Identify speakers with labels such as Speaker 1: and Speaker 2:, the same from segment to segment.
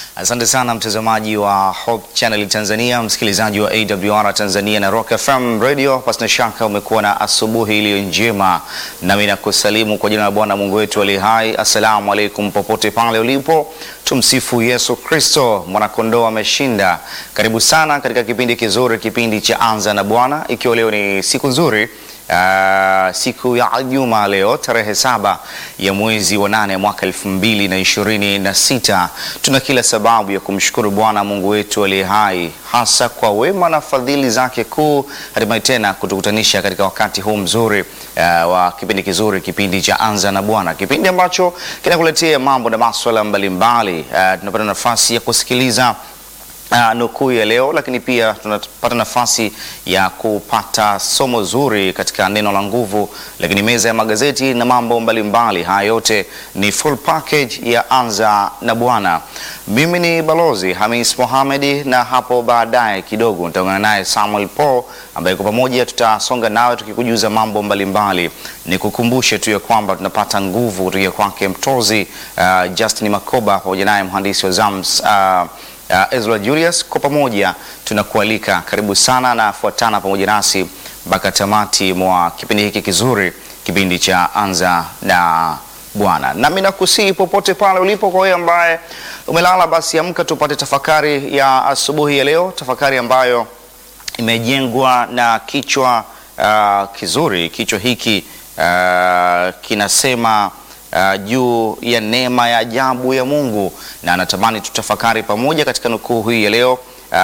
Speaker 1: Asante sana mtazamaji wa Hope Channel Tanzania, msikilizaji wa AWR Tanzania na Rock FM Radio. Pasina shaka umekuwa na asubuhi iliyo njema, nami nakusalimu kwa jina la Bwana Mungu wetu aliye hai. Assalamu alaikum, popote pale ulipo, tumsifu Yesu Kristo, mwanakondoo ameshinda. Karibu sana katika kipindi kizuri, kipindi cha Anza na Bwana, ikiwa leo ni siku nzuri Uh, siku ya Juma leo tarehe saba ya mwezi wa nane mwaka elfu mbili na ishirini na sita. Tuna kila sababu ya kumshukuru Bwana Mungu wetu aliye hai, hasa kwa wema na fadhili zake kuu, hatimaye tena kutukutanisha katika wakati huu mzuri uh, wa kipindi kizuri, kipindi cha Anza na Bwana, kipindi ambacho kinakuletea mambo na maswala mbalimbali. Uh, tunapata nafasi ya kusikiliza Uh, nukuu ya leo lakini pia tunapata nafasi ya kupata somo zuri katika neno la nguvu, lakini meza ya magazeti na mambo mbalimbali. Haya yote ni full package ya Anza na Bwana. Mimi ni Balozi Hamis Mohamed, na hapo baadaye kidogo nitaungana naye Samuel Paul ambaye kwa pamoja tutasonga nawe tukikujuza mambo mbalimbali. Nikukumbushe tu ya kwamba tunapata nguvu kutoka kwake mtozi uh, Justin Makoba pamoja naye mhandisi wa Zams uh, Uh, Ezra Julius, kwa pamoja tunakualika karibu sana na fuatana pamoja nasi mpaka tamati mwa kipindi hiki kizuri, kipindi cha Anza na Bwana. Nami nakusihi popote pale ulipo, kwa wewe ambaye umelala, basi amka tupate tafakari ya asubuhi ya leo, tafakari ambayo imejengwa na kichwa uh, kizuri. Kichwa hiki uh, kinasema Uh, juu ya neema ya ajabu ya Mungu na anatamani tutafakari pamoja katika nukuu hii ya leo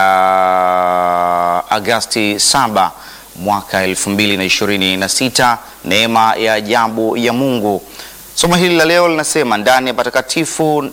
Speaker 1: uh, Agasti 7 mwaka 2026, neema ya ajabu ya Mungu. Somo hili la leo linasema ndani ya patakatifu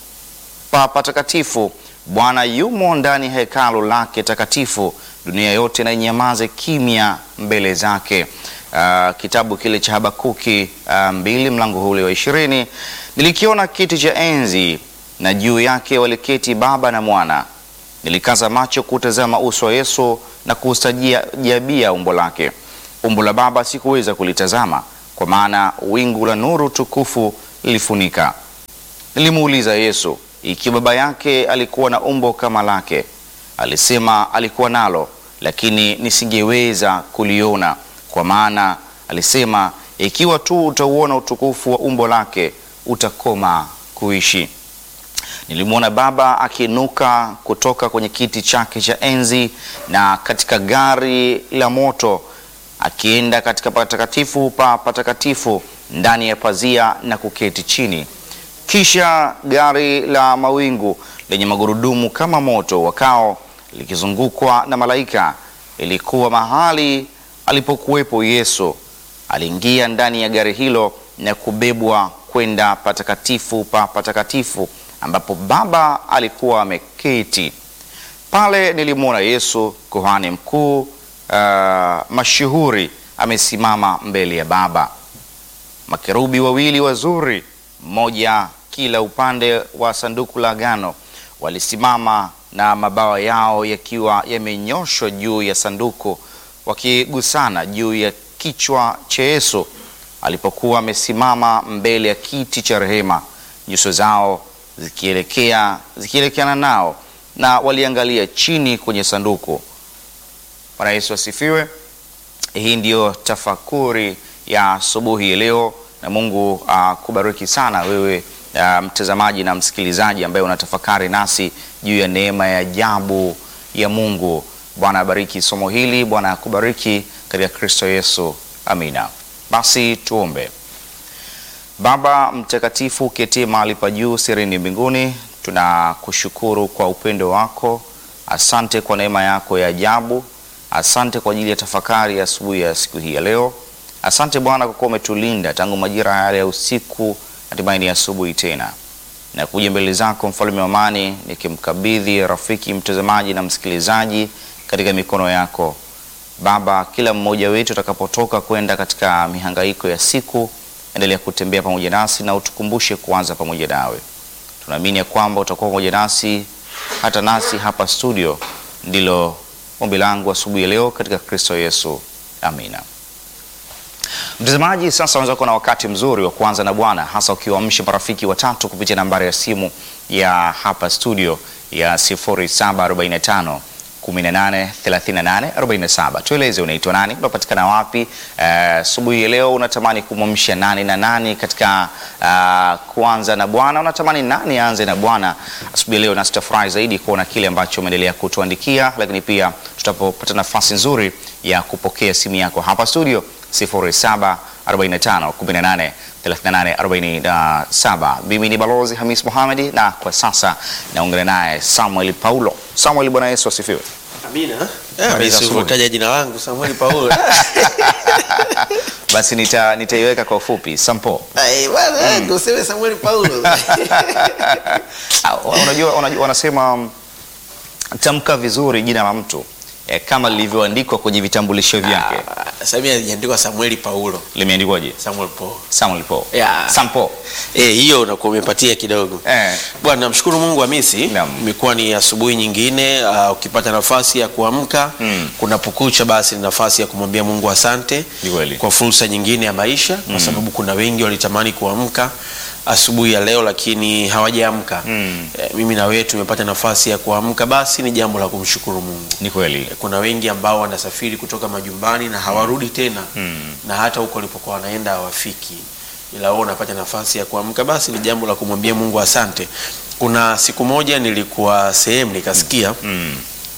Speaker 1: pa patakatifu Bwana yumo ndani ya hekalu lake takatifu, dunia yote na inyamaze kimya mbele zake. Uh, kitabu kile cha Habakuki uh, mbili mlango ule wa ishirini. Nilikiona kiti cha enzi na juu yake waliketi Baba na Mwana. Nilikaza macho kutazama uso wa Yesu na kuustajabia umbo lake. Umbo la Baba sikuweza kulitazama, kwa maana wingu la nuru tukufu lilifunika. Nilimuuliza Yesu ikiwa baba yake alikuwa na umbo kama lake. Alisema alikuwa nalo, lakini nisingeweza kuliona kwa maana alisema, ikiwa tu utauona utukufu wa umbo lake utakoma kuishi. Nilimwona Baba akiinuka kutoka kwenye kiti chake cha enzi na katika gari la moto akienda katika patakatifu pa patakatifu ndani ya pazia na kuketi chini. Kisha gari la mawingu lenye magurudumu kama moto wakao likizungukwa na malaika ilikuwa mahali alipokuwepo Yesu. Aliingia ndani ya gari hilo na kubebwa kwenda patakatifu pa patakatifu ambapo Baba alikuwa ameketi. Pale nilimwona Yesu kuhani mkuu uh, mashuhuri amesimama mbele ya Baba. Makerubi wawili wazuri, mmoja kila upande wa sanduku la agano, walisimama na mabawa yao yakiwa yamenyoshwa juu ya sanduku wakigusana juu ya kichwa cha Yesu alipokuwa amesimama mbele ya kiti cha rehema, nyuso zao zikielekea zikielekeana nao na waliangalia chini kwenye sanduku. Bwana Yesu asifiwe. Hii ndiyo tafakuri ya asubuhi ya leo, na Mungu akubariki uh, sana wewe uh, mtazamaji na msikilizaji ambaye unatafakari nasi juu ya neema ya ajabu ya Mungu. Bwana abariki somo hili, Bwana akubariki katika Kristo Yesu, amina. Basi tuombe. Baba mtakatifu, ketie mahali pa juu sirini mbinguni, tunakushukuru kwa upendo wako. Asante kwa neema yako ya ajabu. Asante kwa ajili ya tafakari ya asubuhi ya siku hii ya leo. Asante Bwana kwa kuwa umetulinda tangu majira yale ya usiku, hatimaye ni asubuhi tena na kuja mbele zako mfalme wa amani, nikimkabidhi rafiki mtazamaji na msikilizaji katika mikono yako Baba. Kila mmoja wetu atakapotoka kwenda katika mihangaiko ya siku, endelea kutembea pamoja nasi na utukumbushe kuanza pamoja nawe. Tunaamini ya kwamba utakuwa pamoja nasi hata nasi hapa studio. Ndilo ombi langu asubuhi ya leo katika Kristo Yesu, amina. Mtazamaji, sasa unaweza kuwa na wakati mzuri wa kuanza na Bwana, hasa ukiwaamsha marafiki watatu kupitia nambari ya simu ya hapa studio ya 0745 18 38 47. Tueleze unaitwa nani, unapatikana wapi asubuhi uh, ya leo unatamani kumwamsha nani na nani katika uh, kuanza na Bwana? Unatamani nani aanze na Bwana asubuhi ya leo? Na tutafurahi zaidi kuona kile ambacho umeendelea kutuandikia, lakini pia tutapopata nafasi nzuri ya kupokea simu yako hapa studio 0745 18 38 47. Mimi ni Balozi Hamis Mohamedi na kwa sasa naungana naye Samuel Paulo. Samuel, Bwana Yesu asifiwe.
Speaker 2: Amina.
Speaker 1: Habari za asubuhi.
Speaker 2: Taja jina langu Samuel Paulo.
Speaker 1: Basi nita nitaiweka kwa ufupi Sampo.
Speaker 2: Ai bwana, ndio useme Samuel Paulo.
Speaker 1: Ah, Unajua, unajua wanasema mm, tamka vizuri jina la mtu eh, kama lilivyoandikwa kwenye vitambulisho vyake.
Speaker 2: Sasa mimi imeandikwa Samuel Paulo.
Speaker 1: Limeandikwaje?
Speaker 2: Samuel Paulo.
Speaker 1: Samuel Paul.
Speaker 2: Yeah.
Speaker 1: Sampo.
Speaker 2: Eh, hiyo unakuwa umepatia kidogo.
Speaker 1: Eh.
Speaker 2: Bwana, namshukuru Mungu Hamisi.
Speaker 1: Naam.
Speaker 2: Imekuwa ni asubuhi nyingine uh, ukipata nafasi ya kuamka
Speaker 1: Mm.
Speaker 2: kunapokucha, basi ni nafasi ya kumwambia Mungu asante
Speaker 1: Ni kweli.
Speaker 2: kwa fursa nyingine ya maisha, kwa sababu kuna wengi walitamani kuamka asubuhi ya leo lakini hawajaamka.
Speaker 1: Mm.
Speaker 2: Eh, mimi na wewe tumepata nafasi ya kuamka, basi ni jambo la kumshukuru Mungu.
Speaker 1: Ni kweli.
Speaker 2: Kuna wengi ambao wanasafiri kutoka majumbani na hawarudi tena
Speaker 1: Mm.
Speaker 2: na hata huko walipokuwa wanaenda hawafiki, ila wewe unapata nafasi ya kuamka, basi ni jambo la kumwambia Mungu asante. Kuna siku moja nilikuwa sehemu nikasikia
Speaker 1: Mm.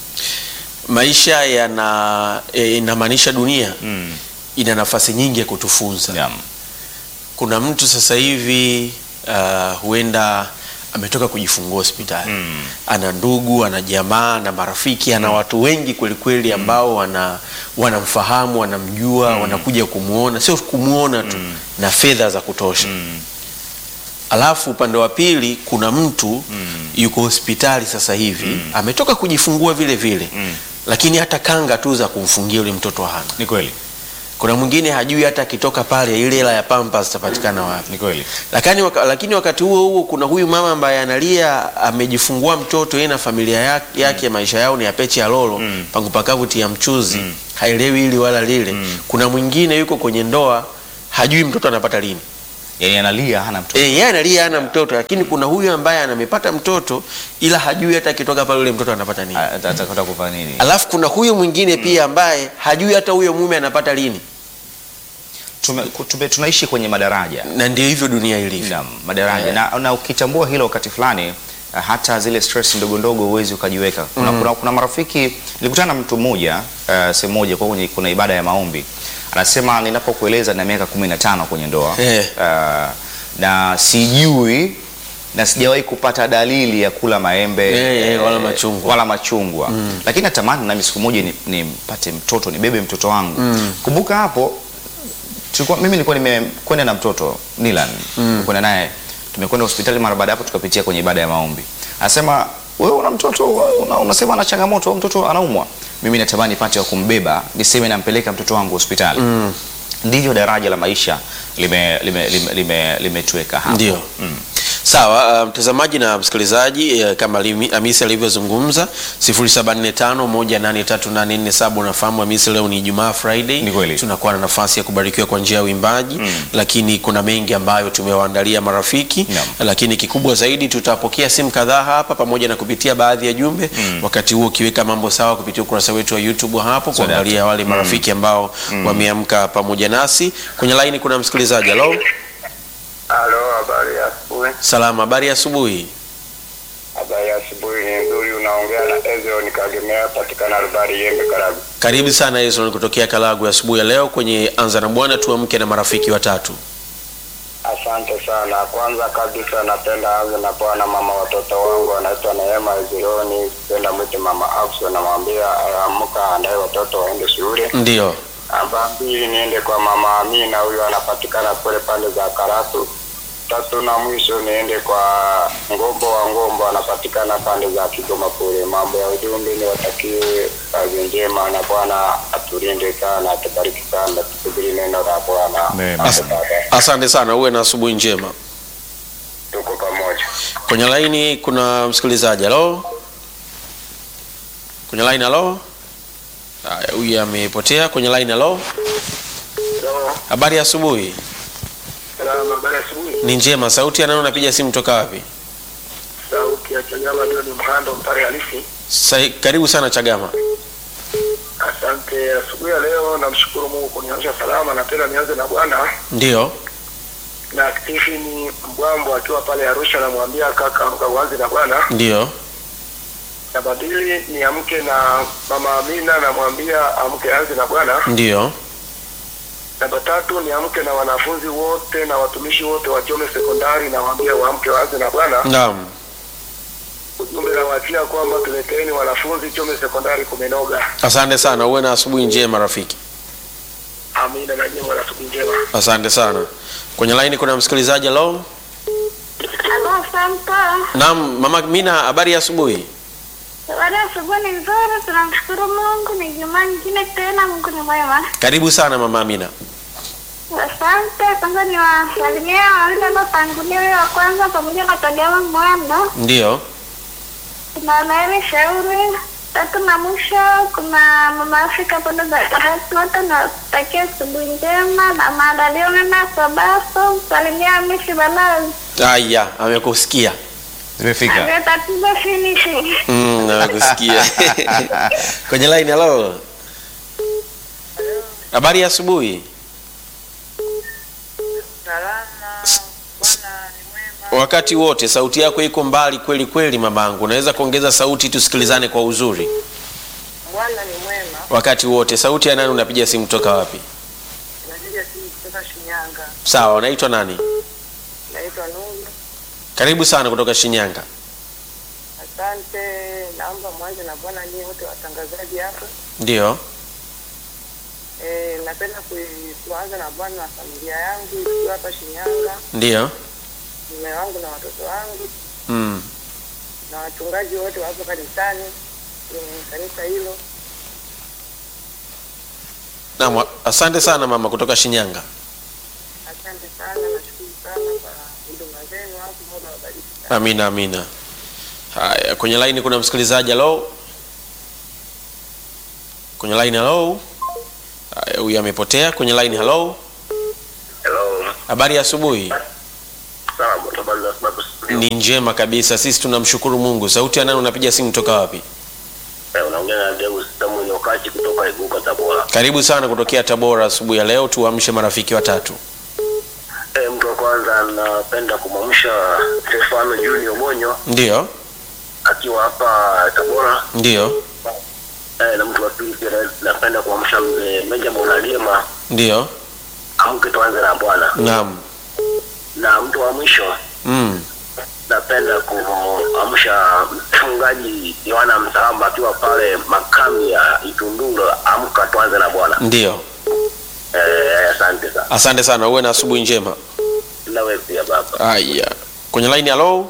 Speaker 2: maisha yana eh, inamaanisha dunia
Speaker 1: Mm.
Speaker 2: ina nafasi nyingi ya kutufunza.
Speaker 1: Naam.
Speaker 2: Kuna mtu sasa hivi uh, huenda ametoka kujifungua hospitali
Speaker 1: Mm.
Speaker 2: ana ndugu, ana jamaa, ana marafiki, ana watu wengi kwelikweli ambao wana wanamfahamu, wanamjua, wanakuja kumwona, sio kumwona tu na fedha za kutosha.
Speaker 1: Mm.
Speaker 2: Alafu upande wa pili kuna mtu yuko hospitali sasa hivi ametoka kujifungua vile vile
Speaker 1: Mm.
Speaker 2: lakini hata kanga tu za kumfungia yule mtoto hana.
Speaker 1: Ni kweli.
Speaker 2: Kuna mwingine hajui hata akitoka pale ile hela ya Pampers itapatikana wapi.
Speaker 1: Ni kweli.
Speaker 2: Lakini, waka, lakini wakati huo huo kuna huyu mama ambaye analia amejifungua mtoto yeye na familia yake, yake maisha yao ni ya pechi ya lolo
Speaker 1: Mm.
Speaker 2: pangu pakavu tia mchuzi haelewi hili wala lile. Kuna mwingine yuko kwenye ndoa hajui mtoto anapata lini.
Speaker 1: Yaani analia hana mtoto.
Speaker 2: Eh, yeye analia hana mtoto, lakini kuna huyu ambaye anamepata mtoto ila hajui hata akitoka pale yule mtoto anapata nini.
Speaker 1: Ata- Atakwenda kufanya nini?
Speaker 2: Alafu kuna huyu mwingine pia ambaye hajui hata huyo mume anapata lini,
Speaker 1: Tume, tume, tunaishi kwenye madaraja.
Speaker 2: na ndio hivyo dunia ilivyo.
Speaker 1: Naam, madaraja
Speaker 2: Eh.
Speaker 1: na, na ukitambua hilo wakati fulani uh, hata zile stress ndogo ndogo huwezi ukajiweka. Kuna, kuna, kuna marafiki nilikutana na mtu mmoja uh, sehemu moja kwa kwenye kuna ibada ya maombi, anasema ninapokueleza na miaka kumi na tano kwenye ndoa
Speaker 2: Eh.
Speaker 1: uh, na sijui na sijawahi kupata dalili ya kula maembe
Speaker 2: Eh, eh, wala machungwa.
Speaker 1: wala machungwa. Lakini natamani nami siku moja ni- nimpate mtoto nibebe mtoto wangu. Kumbuka hapo tulikuwa mimi nilikuwa nimekwenda na mtoto Nilan kwenda naye tumekwenda hospitali mara baada ya hapo tukapitia kwenye ibada ya maombi anasema wewe una mtoto una, unasema ana changamoto au mtoto anaumwa mimi natamani nipate wa kumbeba niseme nampeleka mtoto wangu hospitali ndivyo daraja la maisha limetuweka lime, lime, lime, limetuweka hapo
Speaker 2: Ndio.
Speaker 1: mm.
Speaker 2: Sawa, uh, mtazamaji na msikilizaji eh, kama Limi- Hamisi alivyozungumza 0745183847 unafahamu Hamisi, leo ni Ijumaa Friday.
Speaker 1: Ni kweli.
Speaker 2: Tunakuwa na nafasi ya kubarikiwa kwa njia ya uimbaji lakini kuna mengi ambayo tumewaandalia marafiki
Speaker 1: Naam.
Speaker 2: lakini kikubwa zaidi tutapokea simu kadhaa hapa pamoja na kupitia baadhi ya jumbe wakati huo ukiweka mambo sawa kupitia ukurasa wetu wa YouTube hapo
Speaker 1: So
Speaker 2: kuangalia wale marafiki ambao wameamka pamoja nasi. Kwenye laini kuna msikilizaji. Hello.
Speaker 3: Halo, habari ya asubuhi.
Speaker 2: Salama, habari ya asubuhi.
Speaker 3: Habari ya asubuhi ni nzuri. Unaongea na Ezio nikagemea patikana Rubari Yembe Karagu.
Speaker 2: Karibu sana Ezron kutokea Kalagu asubuhi ya leo kwenye Anza na Bwana, tuamke na marafiki watatu.
Speaker 3: Asante sana. Kwanza kabisa napenda anze na bwana mama watoto wangu anaitwa Neema Ezironi. Penda mwite mama Afso, namwambia aamka andaye watoto waende shule.
Speaker 2: Ndio,
Speaker 3: Namba mbili niende kwa mama Amina, huyo anapatikana kule pande za Karatu. Tatu na mwisho niende kwa Ngombo wa Ngombo, anapatikana pande za Kigoma kule. Mambo ya ujumbe ni watakie kazi njema na Bwana atulinde sana, atubariki sana, tusubiri neno la Bwana.
Speaker 1: Amen.
Speaker 3: Asante baba.
Speaker 2: asante sana, uwe na asubuhi njema.
Speaker 3: Tuko pamoja.
Speaker 2: Kwenye laini kuna msikilizaji. Halo, kwenye laini. Halo, haya, huyu amepotea kwenye laini. Halo,
Speaker 3: So,
Speaker 2: Habari ya asubuhi.
Speaker 3: Salama, habari ya asubuhi.
Speaker 2: Ni njema. Sauti ya nani unapiga simu toka wapi?
Speaker 3: Sauti ya Chagama ndio ni mhando mpare halisi.
Speaker 2: Sa, karibu sana Chagama.
Speaker 3: Asante. Asubuhi ya leo namshukuru Mungu kuniamsha salama, na tena nianze na Bwana
Speaker 2: Ndio.
Speaker 3: na Stephen Mbwambo akiwa pale Arusha, namwambia kaka, amka uanze na Bwana.
Speaker 2: Ndio.
Speaker 3: Na badili niamke na mama Amina, namwambia amke anze na Bwana.
Speaker 2: Ndio.
Speaker 3: Namba tatu niamke na wanafunzi wote na watumishi wote wa Chome Sekondari, nawaambia waamke waanze na Bwana.
Speaker 2: Naam.
Speaker 3: Ujumbe nawaachia kwamba tuleteeni wanafunzi Chome Sekondari kumenoga.
Speaker 2: Asante sana. Uwe na asubuhi njema rafiki.
Speaker 3: Amina na nyinyi wana siku njema.
Speaker 2: Asante sana. Kwenye line kuna msikilizaji hello.
Speaker 4: Halo, asante.
Speaker 2: Naam, Mama Mina, habari ya asubuhi.
Speaker 4: Baada ya asubuhi ni nzuri, tunamshukuru Mungu. Ni Jumaa nyingine tena, Mungu ni mwema.
Speaker 2: Karibu sana Mama Amina.
Speaker 4: Asante. Kwanza ni wasalimia wawili waliotangulia, huyo wa kwanza pamoja na Kagama Mwando,
Speaker 2: Ndio.
Speaker 4: kuna Naeli Shauri, tatu na mwisho kuna Mama Afrika pande za Karatu. Wote nawatakia asubuhi njema na maandalio mema Sabato. Salimia Hamisi Balazi,
Speaker 2: Aya, amekusikia.
Speaker 1: Zimefika.
Speaker 4: ndio tatizo finishi.
Speaker 2: Mm, amekusikia. Kwenye line hello. Habari ya asubuhi. Wakati wote sauti yako iko mbali kweli kweli, mamangu. Unaweza kuongeza sauti tusikilizane kwa uzuri.
Speaker 5: Bwana ni mwema.
Speaker 2: Wakati wote. Sauti ya nani unapiga simu toka wapi?
Speaker 5: Napiga simu kutoka Shinyanga.
Speaker 2: Sawa, unaitwa nani?
Speaker 5: Naitwa Nuru.
Speaker 2: Karibu sana kutoka Shinyanga.
Speaker 5: Asante. Naomba mwanze na Bwana nyie wote watangazaji hapo.
Speaker 2: Ndio.
Speaker 5: E, napenda kui- kuanza na Bwana na familia yangu ikiwa hapa Shinyanga,
Speaker 2: Ndio.
Speaker 5: mume wangu na watoto wangu
Speaker 2: Mm.
Speaker 5: na wachungaji wote wapo kanisani kwenye kanisa hilo.
Speaker 2: Naam, asante sana mama kutoka Shinyanga.
Speaker 5: Asante sana, nashukuru sana kwa huduma zenu hapo. Mungu awabariki sana.
Speaker 2: Amina, amina. Haya, kwenye line kuna msikilizaji. Hello, kwenye line. Hello. Haya, huyu amepotea kwenye line. Hello,
Speaker 3: Hello.
Speaker 2: habari ya asubuhi.
Speaker 3: Sawa, habari za sababu
Speaker 2: Ni njema kabisa, sisi tunamshukuru Mungu. Sauti ya nani unapiga simu toka wapi?
Speaker 3: Eh, unaongea na Deus Samuel Okachi kutoka Iguka Tabora.
Speaker 2: Karibu sana kutokea Tabora asubuhi ya leo, tuamshe marafiki watatu.
Speaker 3: Eh, mtu wa kwanza napenda kumwamsha Stefano Junior Monyo
Speaker 2: Ndio,
Speaker 3: akiwa hapa Tabora.
Speaker 2: ndio,
Speaker 3: Eh, na mtu wa pili pia na- napenda kumwamsha mzee Benjamin Alima
Speaker 2: ndio.
Speaker 3: amke tuanze na Bwana.
Speaker 2: Naam.
Speaker 3: Na mtu wa mwisho
Speaker 2: Mm.
Speaker 3: napenda kuamsha mchungaji Yohana Msalamba akiwa pale makambi ya Itunduro, amka tuanze na Bwana.
Speaker 2: Ndio.
Speaker 3: Eh, asante sana.
Speaker 2: Asante sana, uwe na asubuhi njema.
Speaker 3: Nawe pia baba.
Speaker 2: Haya, kwenye line. Hello,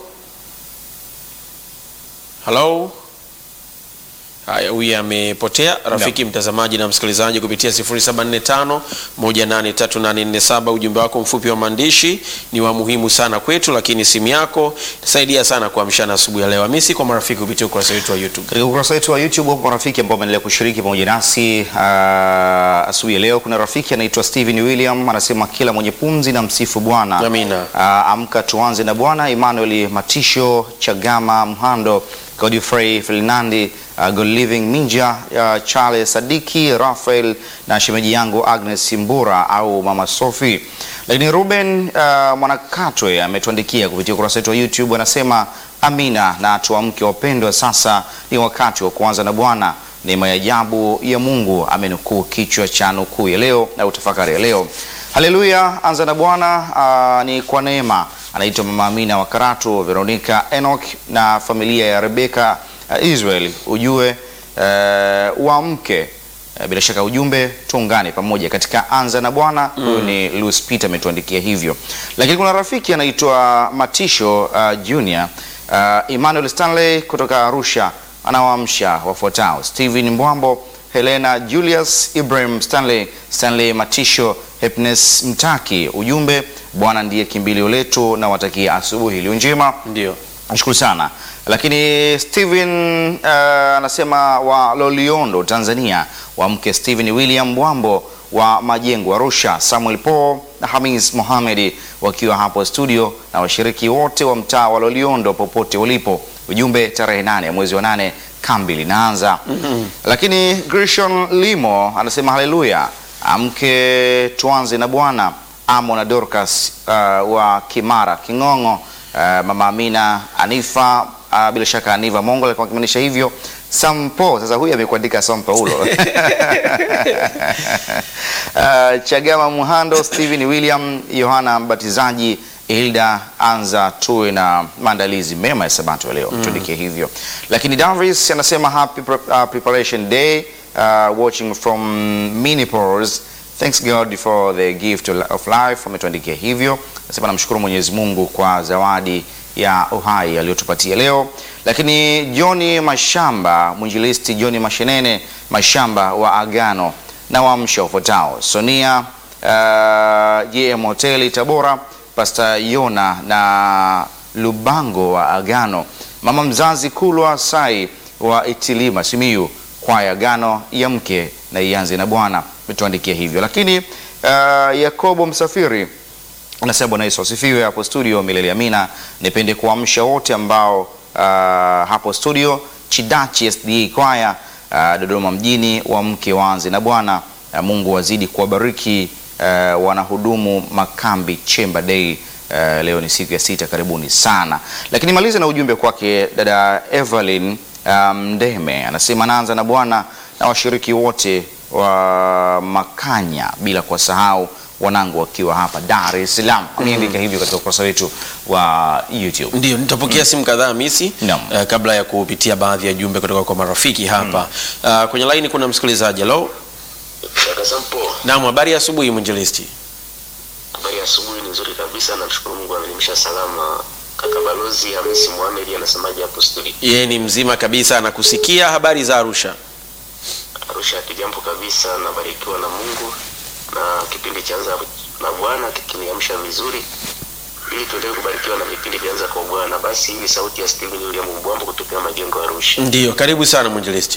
Speaker 2: hello. Haya, huyu amepotea. Rafiki mtazamaji na msikilizaji, kupitia 0745 183847 ujumbe wako mfupi wa maandishi ni wa muhimu sana kwetu, lakini simu yako itasaidia sana kuamshana asubuhi ya leo. Hamisi kwa marafiki kupitia ukurasa wetu wa YouTube.
Speaker 1: Katika ukurasa wetu wa YouTube wapo marafiki ambao wameendelea kushiriki pamoja nasi uh, asubuhi ya leo. Kuna rafiki anaitwa Steven William anasema kila mwenye pumzi na msifu Bwana.
Speaker 2: Amina.
Speaker 1: Uh, amka tuanze na Bwana. Emmanuel Matisho Chagama Mhando Godfrey Fernandi uh, Good Living Minja uh, Charles Sadiki Rafael na shemeji yangu Agnes Mbura au Mama Sophie. Lakini Ruben uh, Mwanakatwe ametuandikia kupitia ukurasa wetu wa YouTube anasema amina na tuamke wapendwa, sasa ni wakati wa kuanza na Bwana. Neema ya ajabu ya Mungu amenukuu kichwa cha nukuu ya leo na utafakari ya leo. Haleluya, anza na Bwana uh, ni kwa neema. Anaitwa Mama Amina wa Karatu, Veronica Enoch na familia ya Rebeka uh, Israel. Ujue uh, uamke Uh, bila shaka ujumbe tuungane pamoja katika anza na Bwana. Huyu ni Louis Peter ametuandikia hivyo, lakini kuna rafiki anaitwa Matisho uh, Junior uh, Emmanuel Stanley kutoka Arusha anawaamsha wafuatao: Steven Mbwambo, Helena Julius, Ibrahim Stanley, Stanley Matisho, Happiness Mtaki. Ujumbe, Bwana ndiye kimbilio letu, na watakia asubuhi iliyo njema.
Speaker 2: Ndio.
Speaker 1: Nashukuru sana. Lakini Steven uh, anasema wa Loliondo Tanzania, wa mke Steven William Bwambo wa Majengo Arusha, Samuel Paul na Hamis Mohamed wakiwa hapo studio na washiriki wote wa mtaa wa Loliondo popote ulipo. Ujumbe tarehe nane ya mwezi wa nane kambi linaanza. Lakini Grishon Limo anasema haleluya, amke tuanze na Bwana. Amo na Dorcas uh, wa Kimara King'ong'o, uh, mama Amina Anifa uh, bila shaka Aniva Mongo alikuwa akimaanisha hivyo. Sampo sasa, huyu amekuandika Sam Paulo uh, Chagama Muhando, Stephen William, Yohana Mbatizaji, Hilda Anza, tuwe na maandalizi mema ya sabato ya leo tuandikie hivyo. Lakini Davis anasema happy pre uh, preparation day uh, watching from Minneapolis. Thanks God for the gift of life. Ametuandikia hivyo, anasema namshukuru Mwenyezi Mungu kwa zawadi ya uhai aliyotupatia leo. Lakini Johni Mashamba, mwinjilisti Johni Mashenene Mashamba wa Agano na waamsha ufuatao: Sonia uh, JM Hoteli Tabora, Pastor Yona na Lubango wa Agano, mama mzazi Kulwa Sai wa Itilima Simiyu, kwaya Agano ya mke na ianze na Bwana, metuandikia hivyo. Lakini uh, Yakobo Msafiri Anasema Bwana Yesu asifiwe. Hapo studio milele amina. Nipende kuamsha wote ambao uh, hapo studio Chidachi SDA kwaya uh, Dodoma mjini, wamke waanze na Bwana. Uh, Mungu wazidi kuwabariki uh, wanahudumu makambi Chemba Day. Uh, leo ni siku ya sita, karibuni sana. Lakini maliza na ujumbe kwake dada Evelyn Mdeme, um, anasema naanza na Bwana na washiriki wote wa Makanya bila kuwasahau wanangu wakiwa hapa Dar es Salaam. Ameandika hivyo katika ukurasa wetu wa YouTube.
Speaker 2: Ndio, nitapokea simu kadhaa misi
Speaker 1: Naam.
Speaker 2: eh, kabla ya kupitia baadhi ya jumbe kutoka kwa marafiki hapa. Ah, kwenye laini kuna msikilizaji. Hello.
Speaker 6: Kaka Sampo,
Speaker 2: Naam, habari ya asubuhi mwinjilisti.
Speaker 6: habari ya asubuhi ni nzuri kabisa, namshukuru Mungu amenimisha salama. Kaka Balozi Hamisi Mohamed anasemaje hapo studio?
Speaker 2: Yeye ni mzima kabisa, anakusikia. Habari za Arusha?
Speaker 6: Arusha kijambo kabisa, nabarikiwa na Mungu na kipindi chaanza na Bwana kikiniamsha vizuri ili tuendelee kubarikiwa na vipindi vyanza kwa Bwana. Basi hii ni sauti ya Steven William Mbwambo kutokea Majengo ya Arusha.
Speaker 2: Ndio, karibu sana mwinjilisti.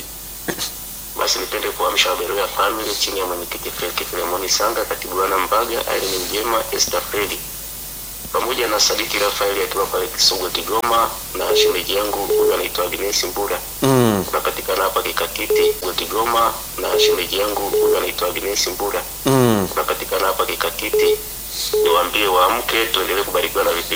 Speaker 6: Basi nipende kuamsha Waberoya family chini ya mwenyekiti Felix Filemoni Sanga, katibu Yohana Mbaga, Irene Mjema, Esther Fredi pamoja na Sadiki Rafaeli akiwa pale Kisogwe Kigoma, na shemeji yangu huyu anaitwa Agnes Mbura
Speaker 2: Mm.
Speaker 6: unapatikana hapa Kikatiti Gwe Kigoma, na shemeji yangu huyu anaitwa Agnes Mbura
Speaker 2: Mm.
Speaker 6: unapatikana hapa Kikatiti. Niwaambie waamke, tuendelee kubarikiwa na vipindi